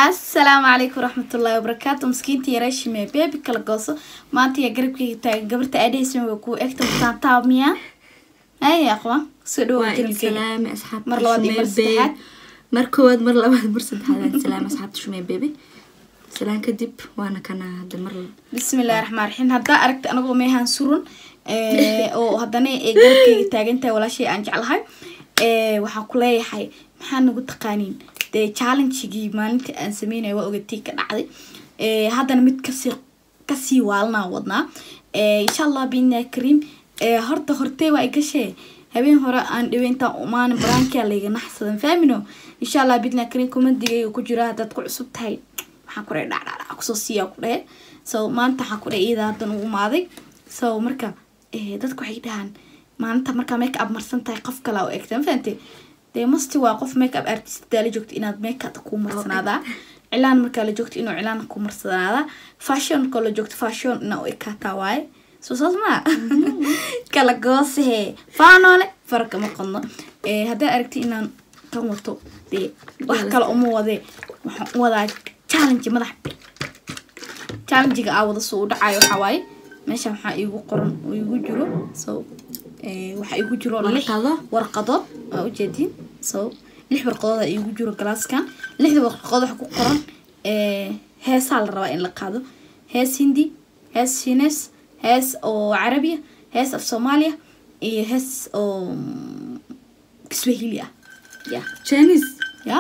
asalaamu calaykum waraxmatullaahi wabarakaatu maskiinta yareeshime beebi kala gooso maanta yaa garabkayga taagan gabarta aadhaysan way kuu egta taantaa miyaa ay aqwa soo dhawo waa idin jirkayga salaami asxaabta Mar labaad iyo mar Shumee Babe. saddexaad. mar koowaad mar labaad mar saddexaad aan salaami asxaabta shumee bebe salaan kadib waana kana hadda mar bismillahi raxmaan raxiim haddaa aragta anagoo meehaan surun ee, oo haddana ay garabkayga taagantahay walaashay aan jeclahay ee, waxaa ku leeyahay maxaa nagu taqaaniin dee challengegii maalinta aan sameynaya waa ogatay ka dhacday ee, haddana mid kasii kasii waalanaa wadnaa ee, insha allah biidnaa kariim ee, horta hortee waa igashee habeen hore aan dhiwe intaan umaanin baraankia layga naxsadan faamino insha allah biidnaa kariim kumandigayga ku jira haddaad ku cusub tahay waxaan ku dhahay dhacdhacdhac kusoo siiyaa ku dhahe so maanta waxaan ku dhahay iyada haddan u imaaday so marka eh, dadku waxay dhahaan maalinta markaa make up marsan tahay qof kale oo egta ma fahante dee masti waa qof make up artist hadaa la joogto inaad make up ku marsanaadaa cilaan markaa la joogto inuu cilaan ku marsanaadaa fashion markaa la joogto fashion inaa u ekaataa waaye soo saas maa kala goosehe faanoole farka ma qodno Eh, haddaa aragti inaan kan wato dee wax kale uma wadee waxaan u wadaa challenge madax bir challengiga aa wada soo u dhacayo waxaa waaye meesha waxaa iigu qoran oo iigu jiro so eh, waxaa iigu jiro lix Warqado? warqadood waa ujeedin so lix warqadood aa iigu jiro galaaskan lixda warqadood waxa ku qoran eh, heesaa la rabaa in la qaado hees hindi hees shiines hees oo carabiya hees af soomaaliya iyo hees oo mm, kiswahili ah ya chinese ya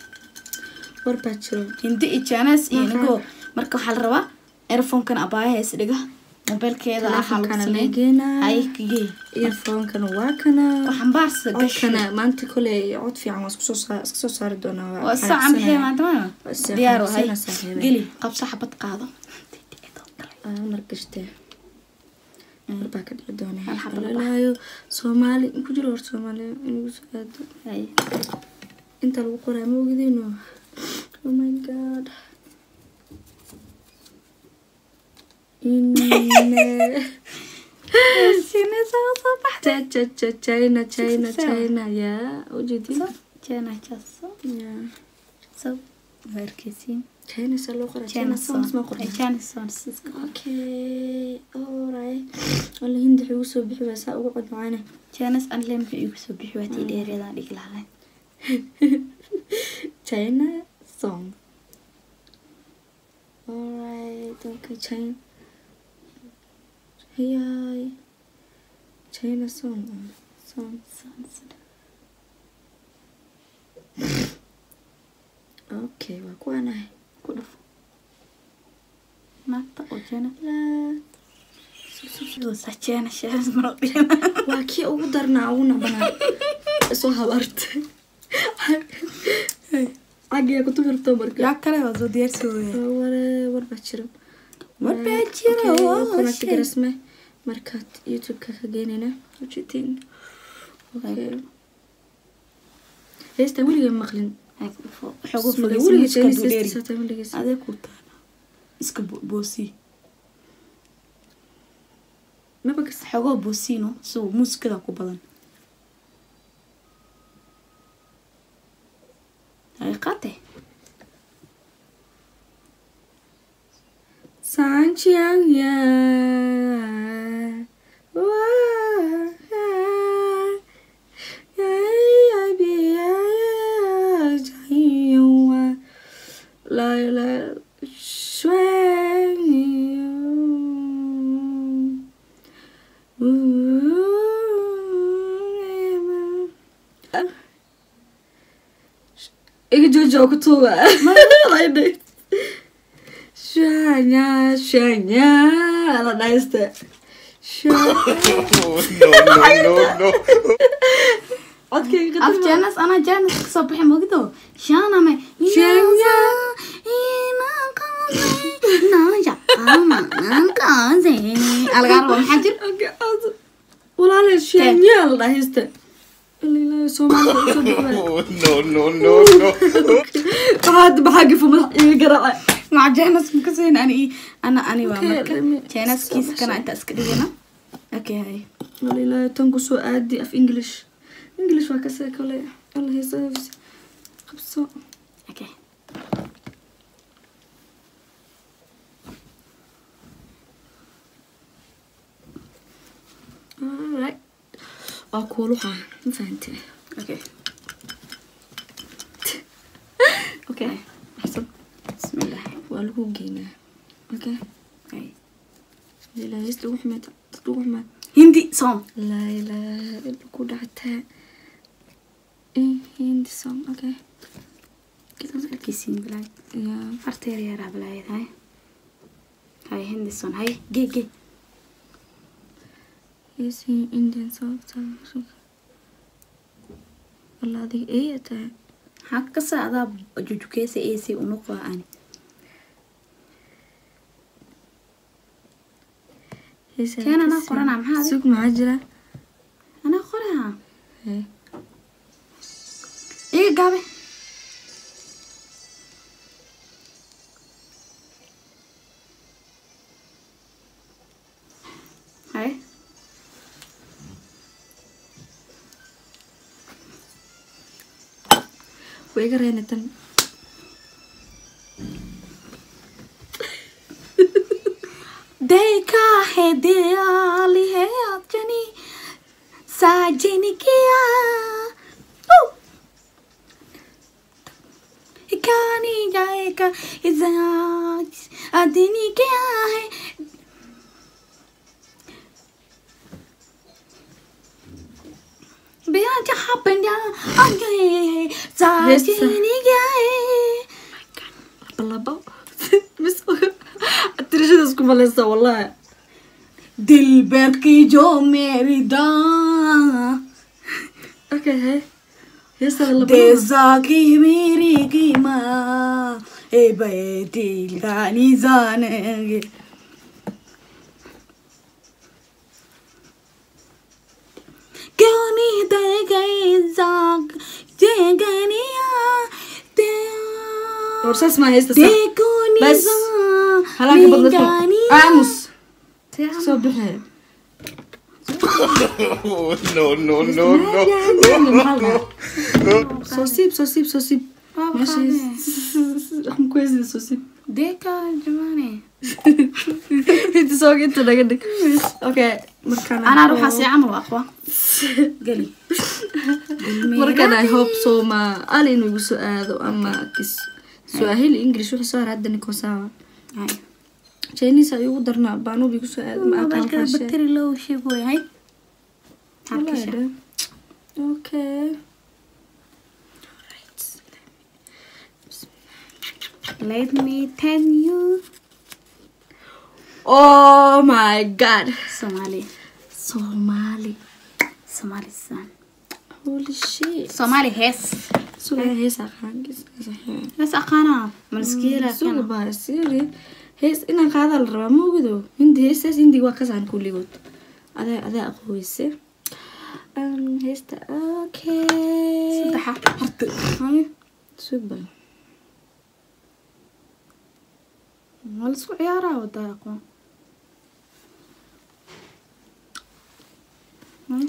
war baa jiro hindi iyo jaanes iyo Maxaa? nigo marka waxaa la rabaa earphone-kan abaayaha is dhiga mobilkeeda waxaa lagu Telefonkana sameyn leegeenaa. ay kagee earphone-kana waa kana waxambaarsa gasho codkana maanta kole cod fiican waa isku soo saa- iska soo saari doonaa waa saca maxay maanta ma Waa isa diyaar wahay xambaarsanaa saaxiibay. geli qabso xabad qaado mar gashte war baa ka dhici doonaa Hal xabo la Walaalaayo, soomaali ku jiro hor soomaali inagu soo aado Hay. inta lagu qoraa ma ogidino oh my god Inne- Shiinaysa oo soo baxday. Cha- cha- cha- china china Sisa. china yaa ujeedin Jana jaso yaa so waa arkeysiin china saa loo qoraa Jana china sounds ma son qornaa Jana son siska okay alright walla hindi waxay ugu soo bixi waa saa ugu cod macaane Janas anle maxay igu soo bixi waatii dheereedaan dhigi lahayn China song. Alright, okay, China. Hey, China song. uh, Song. Okay, waa kuwanahay. ku dhufo naagta oo Jana La. sa Jana shaas maro dhigana Waa kii ugu darnaa ugu nabanaa. Soo habarta. Cagiya ku tufirto marka. yaa kale waa soo diyaarsooya Ware war baa jiro. War baa jiro, Okay, waa waa kuna shay. tigrasme markaad youtube-ka ka geynayna ujeedin okay heesta weliga maqlin xogo weliga fogeysa heesta saataa weligiis adee ku taana iska bo- boosi maba kas xogoo boosino so muusikada ku badan haqiiqate sanchianya la la iga jooji oo ku tuuga shanya shanya la dhayste codkayga af janas ana janas kasoo baxay mogido shaname Shanya. algaa rabo maxaa jir walaale shanya la dhayste ilaa soomaaliya usoo bixi no, no, no, no. maxaa maxaa gifo madax iga garaaca مع جانس مكسين أنا أنا أنا Okay, وامرك let me- جانس so كيس much. كان أنت أسكرينا أوكي هاي walilaahi tan kusoo aadi af english english waa kasee kale alla heesa qabso أوكي waa kuuluha ma fahante okay okay axsan bismillah waa lagu geynaa okay Ay. ilaa hees lagu xumeed dad lagu xumeed hindi song laa ilaaha illa ku dhactaa hindi song okay arkaysiin bilaay yeah farta yar yaraa bilaayad hay hay hindi song hay gee gee yes indian song walla adiga eeya tahay maxaa ka saadaa jujukeesa eesay unuqaa ani Keen anaa qoranaa, maxaa adiga? sug maxaa jira anaa qoraa Hee. iga gaabe hay way iga reeni tan देखा है दियाल है अपनी साजन किया ओ! कहानी जाएगा इजाज अदनी क्या है बिया जहाँ बंजा आ गए साजन क्या है labo mis tirashadaas ku malaysa wallahi दिल बर की जो मेरी दां okay hee heestada labo देसा की मेरी की माँ ए बेटी गानी जानेंगे क्यों नहीं दे गई जाग जे गनिया war saas maa heesta sax देखो बस. निजाम halaaka badla निगानिया aamus soo bixi Oh, no, no, no, no. soo siib soo siib soo siib Waa meesha qaadee. waxaan ku heesina soo siib देखा जमाने inta sooga inta naga dhig okay markaan أنا أروح أسي عمل أقوى قلي markaan i hope sooma ali inuu igu soo aado ama kis swahili english wuxuu soo hara hadda niko sawa chinese ay ugu darnaa baanuub igu soo aado ma aqaan موبايلك faashe بطاري لو شي بوي هاي Wallahi. okay Let me tell you oh my god Somali somali Somali son holy shit Somali هس sugaa hees aqaangis هس أقانا مسكيلة suga كان baa siri hees inaan qaadaa la rabaa ma ogido hindi heestaas hindi waa kasaan kulligood adaa adaa aqooyse Um, heesta okay صدحة حرت هاي sug bal ولا سو عيارة ودا أقوى هاي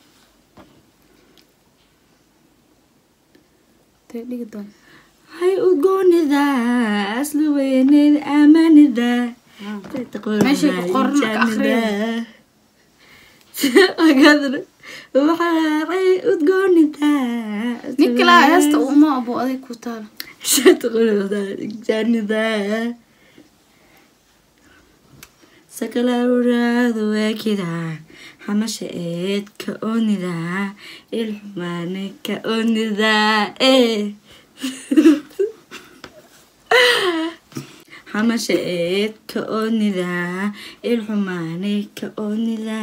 تدي قدام hay udgoonida asli weyneed amanida Meeshay ku qoran marka akhriyo. agadna waxay udgoonida نيكلا هسه وما أبو أذي كوتال janida sakalauraadu waakida xamasha eed ka onida ilxumaane ka onida eh xamasha eed ka onida ilxumaane ka onida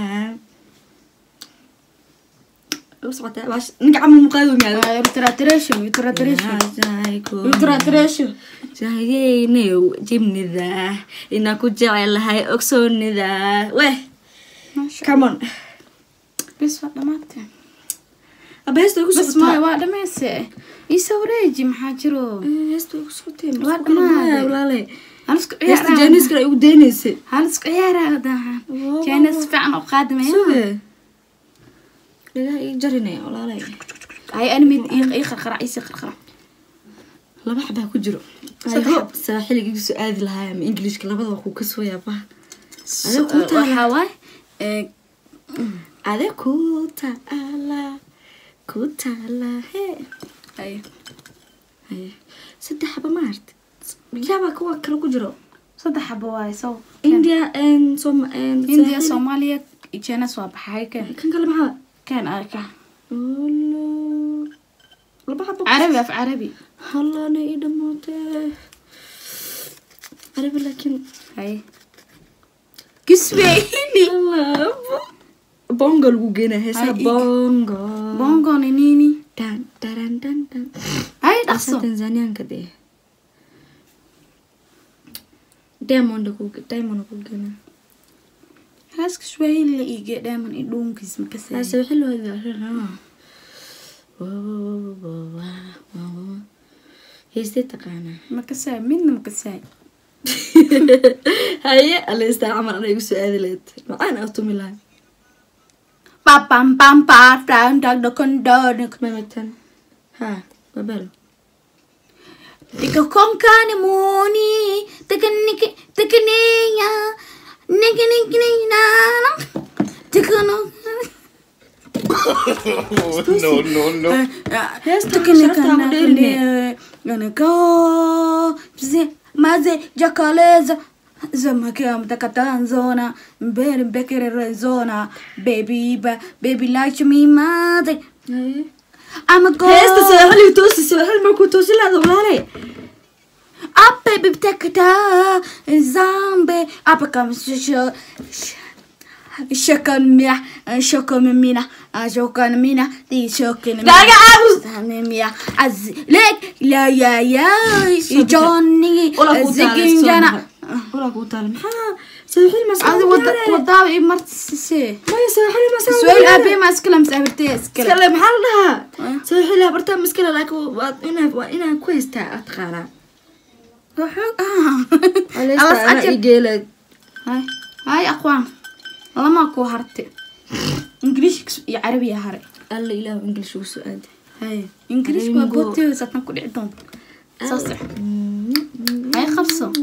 usocota bash ninka camal muqaadu miyaada يتراتريشن يتراتريشن يتراتريشن jahayeynew jibnida inaa ku jecelahay ogsoonida weh come on بس ولا ما تم aba heesta igu بس ما واحدة ما يسي يسوريجي محاجرو heesta igu socotay Waa dhamaaday. walaale هل اسكو heesta عيارة jaaniskana igu daynaysay هل اسكو عيارة داها Wow. جانس فعلا قادمة suge dhagaha ii jarinaya walaale هاي أنا ميد إيق إيق خرع إيسي خرع laba xabaa ku jiro Saddex I hope saaxiliga igu soo aadi lahaa ama englishka labada waa kuu ka soo yaabaa Adiga ku taala. waxaa waay ade ku taala ku taala he Haye. haye saddex xaba ma arti yaaba kuwa kale ku jiro saddex xabo waaye sow india and som and india soomaaliya jenas waa baxay kan kan kale maxaa kan arka Olo. laba xabo carabi af carabi hallana ii dhamaatee carabi laakiin haye kiswahili labo bongo lagu geenaa heesaa Ay, ik- bongo bongo ni nini dan daran dan dan haye Asa dhaqso tanzanianka dee diamond ku diamond ku geenaa haas kiswahili la iige dheeman i dhuunkiis hase makasay wixii loo yaqaanaa heystay taqaanaa makasay midna makasay haye aleystaa camal ana igu soo aadi lahayd macaan aa tumi lahay pa pam pam pa down down the condon mamatan ha babel Ika konkani muni tekaniki tekaninya niki niki niki na tekano no, no, no. sharafta ugu dheerine. ganako maze jakaleza zamakia mtakatanzona mbere mbekere zona baby ba baby like me maze haye I'm a heesta girl sooxali toosi sooxali markuu toosi laada walaale up baby tekata zambe up come sho shakan mina shakan mina shakan mina di shakan mina Gaga aamus. Samia az lek la ya ya Johnny Ola kuu taala ziginjana ola kuu taala maxaa sooxali Adi masaa wada wadaa i martise maya sooxali masaa Su'aal abi ma iskala masabirtay iskala iskale maxaa la dhahaa sooxali habartaa miskale laakiin waa inaa waa inaa ku haystaa aad taqaanaa Wuxuu ah aleystaa Alas ana ajab. igeelayd هاي هاي أقوام لما كو هرتي إنجليش يا عربي يا هري alla ilaahu english ugu soo aadi هاي إنجليش Ringo. ما بوتي ساتنا كل عدون صصح هاي خمسة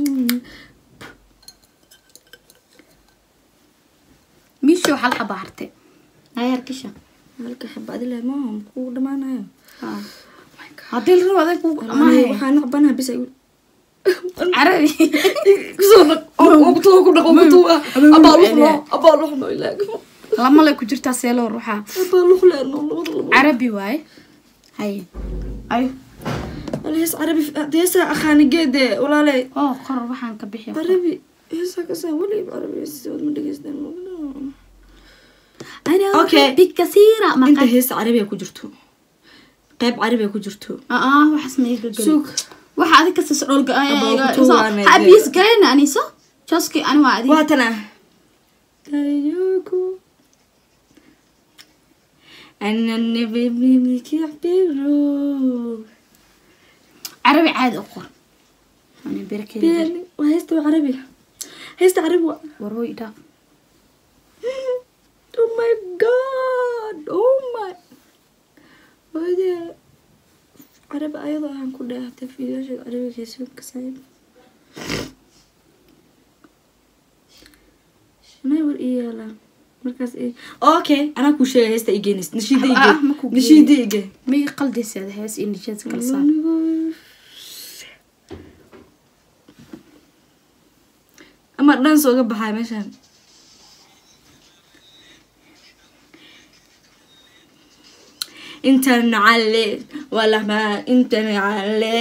ميشو حلقة بحرتي هاي هركشة halka xabad ilaa maaha kuu dhamaanayo ها هادي الرو هذا كو Aniga ما هي waxaa naqbanaha bis ay عربي kusoo dhaq ogtoo ku dhaqo kutuwa abaa luxno abaa luxno ilaago لما لا كجرتا سيلو روحها abaa luxleeno labada labo عربي واي هاي أي alhees carabi heesaa aqaanigeede walaaley أوه قرر وحان كبيحي carabi heesaa kasaa weliba carabi heesasi wad ma dhegeystaan أنا Okay. أحبك كثيرا ما inta قد hees carabiga ku jirto qayb carabiga ku jirto اه waxaas ma iga gelin suug waxa adiga kasta sodhol Abaa ku tuwaanay dee. habis galayna aniso joski ani waa adi waa tan ah kayoko anani bibibiki biro carabi caadi u qor ani berkeeda been waa heesta waa carabi heesta carabi waa warooy dhaaf oh my god oh my wade carabi ayadoo aan ku dheehtay fiilasheed carabigiisa kasaayib shanay war ii yaalaan markaas i okay anaa kuu sheegay heesta i geenis nashiida Ah, ige ma kuu nashiida ige may qaldiseeda hees iyo nijeed kala saar ama dhan sooga baxay meeshaan inta nacale walama inta nacale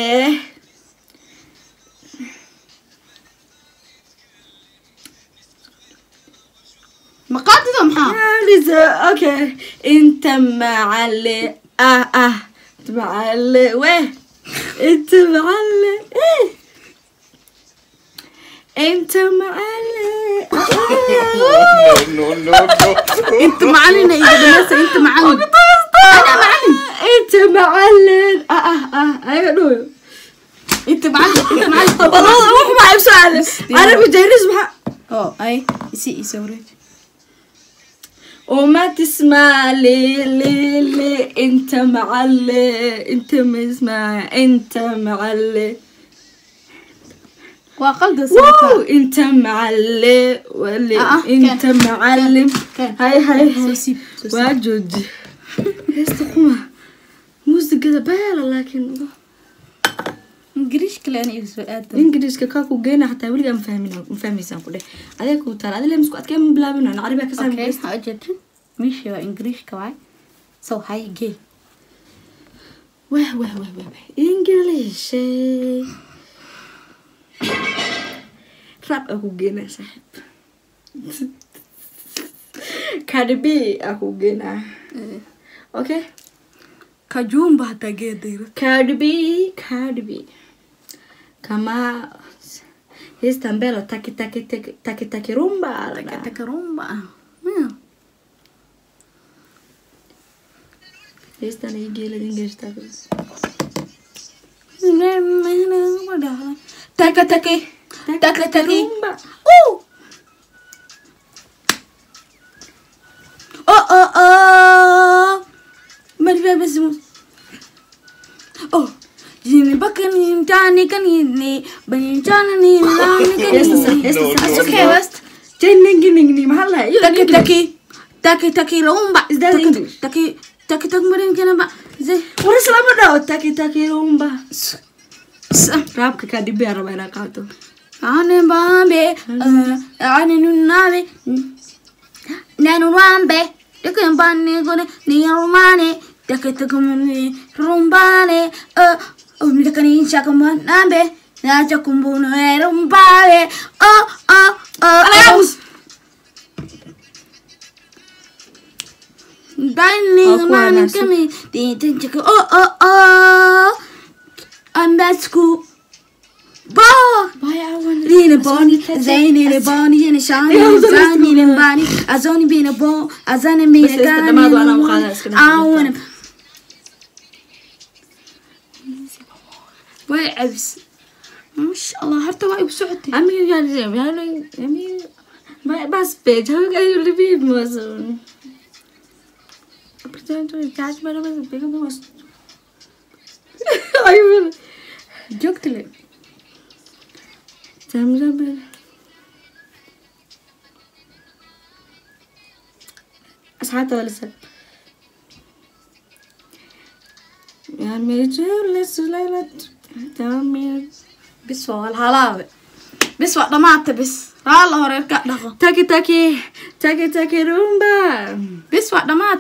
ma qaadido maxaa Lisa, okay inta macale ah ah inta macale weh inta macale eh inta macale No, no, no, no. inta macalina iga dhamaysa inta macalin ana macalin inta macalin ah ah ah ayaga dhow inta macalin inta macalin والله روح معي بسؤال انا بجهز مع oo ay isi isa wareej وما تسمع لي لي لي انت معلي انت ما اسمع انت معلي waa qalda wow inta macalle wale Ah, ah, inta keen, macalim keen. hay hay Soo hay siib, soo siib. waa jooji heesta xuma muusigada baala laakiin ingiriish kale ana igu soo aada ingiriiska kaa ku geena xataa weligaa ma fahmin ma fahmaysaan ku dheh adee kuu taala adile misku adkee ma bilaabin aan carabiga ka okay saami ha ujeedin meeshii waa ingiriishka waay so hay gee wah wah wah wah wah english rap aa ku geenaa saaxiib Cardi B aa ku geenaa okay kajuumba hataa geedayra Cardi B Cardi B kama heestan belo taki taki taki taki taki rumba la dhahaa. takarumba heestan ay geelad english taki taka take taka take rumba Ooh. Oh oh oh. Marifa besmu. Oh. Jini bakani tani kani ni bani tani ni lani Heesta sa- kani. heesta sa- That's okay, West. Jenningi ningni maxaa la iyo Taki taki taki taki rumba. Is that Taki- English? Taki taki taki marin kana ba. Zay. war islama dhaho taki taki rumba S- raabka Cardi B aa rabaa inaa qaato Ane bambe, ane nunabe, nanu rambe, deke bane gone, ni rumane, deke tekumuni rumbane, oh, mi deke ni chakumanabe, na chakumbunu e rumbane, oh, oh, oh, oh. Dani Aku mani masuk. kami, di tenjek, oh, oh, oh, I'm at school. Bah! Lina Bonnie, Zaini the Bonnie and Shani, Zani and Bonnie, Azoni being a bone, Azani being بس a لسه gun. ما أدري أنا وخلاص كده I wanna. Wait, Abs. ما شاء الله حتى وايد بسعتي Ami yani yani yani ba- bas be jawi kayo lebih mas. Percaya tu charge mana bas be kamu mas. Ayo. جوكت لي Jam jam be. أصحابته ولا سب يا ميجر لسه ليلة تامي بس هو الهلاوي بس وقت ما بس راه هوري كا دقو تاكي تاكي تاكي تاكي رومبا بس وقت ما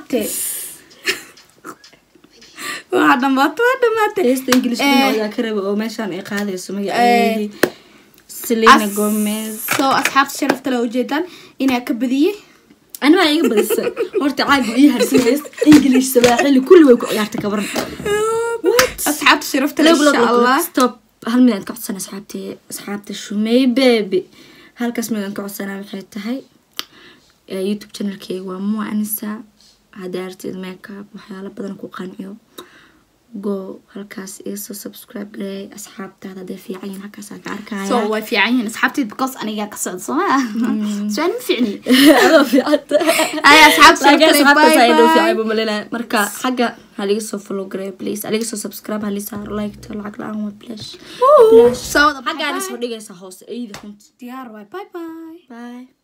وقت ما وقت ما heesta ingilish Eh. ayaa ka raba oo meeshaan ay qaadayso Eh. magaceedii selena As- gomez soo asxaabta sharafta le ujeedaan inaa ka badiyey animaa iga badisa horta caagu ii harsan heesta english sabaaxili kulli way ku ciyaarta kabaran asxaabta sharafta le insha allah stop hal midaan ka codsana asxaabta asxaabta shumey baby halkaas midaan ka codsanaa waxay tahay eh, youtube channelkeyga waa mua anisa haddii artid makeup waxyaalo badan ku qanciyo go halkaas igasoo subscribe gareey asxaabtaada hadday fiican yihiin halkaasaa ka arkaya so way fiican yihiin asxaabteed because anigaa ka socda sooma suaan ma ficni adoo fiicanta ay asxaabta laakiin sharafta le asxaabtaas ay dhow fiican bye buu malinaya marka xagga haliga soo follow gareeyo please haliga soo subscribe hali saaro like to lacag la-aan waa please soo wada xaggaana soo dhigaysa hoose eyda runta diyaar waay bye bye bye